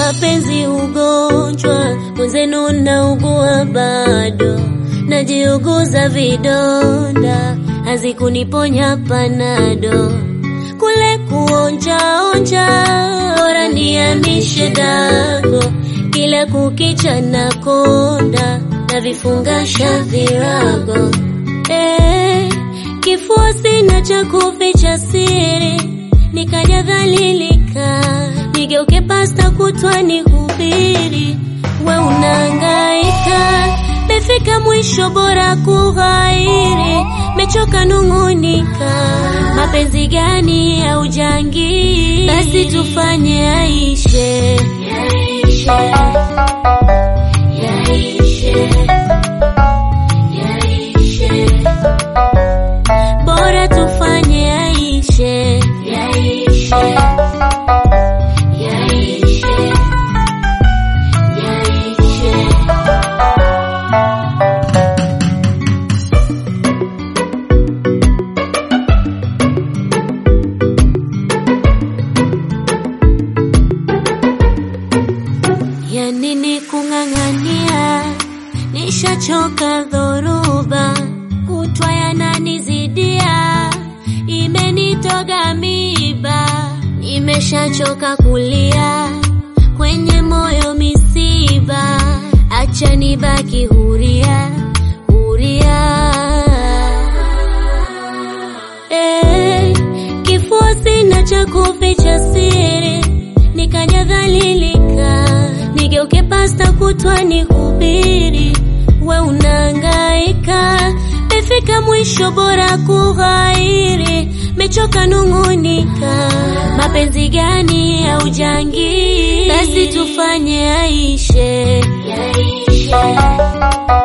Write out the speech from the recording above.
mapenzi ugonjwa, mwenzenu naugua bado, najiuguza vidonda, hazikuniponya panado, kule kuonjaonja, bora niamishe dago, kila kukicha na konda, na vifungasha virago eh, kifua sina cha kuficha siri, nikaja dhalilika, nigeuke pasta kutwa nihubiri, we unahangaika, mefika mwisho, bora kughairi, mechoka nung'unika, mapenzi gani ya ujangi? Basi tufanye yaishe, yaishe, yaishe, yaishe bora tufanye yaishe, yaishe, yaishe, yaishe. Ya nini kung'ang'ania, nishachoka dhoruba, kutwa yananizidia, imenitoga miba, nimeshachoka kulia, kwenye moyo misiba, acha nibaki huria, huria. Eh, kifua sina cha kuficha siri, nikaja dhalilika, nigeuke pasta kutwa nihubiri, we unahangaika, mefika mwisho, bora kughairi, mechoka nung'unika, mapenzi gani ya ujangi? Basi tufanye yaishe, yaishe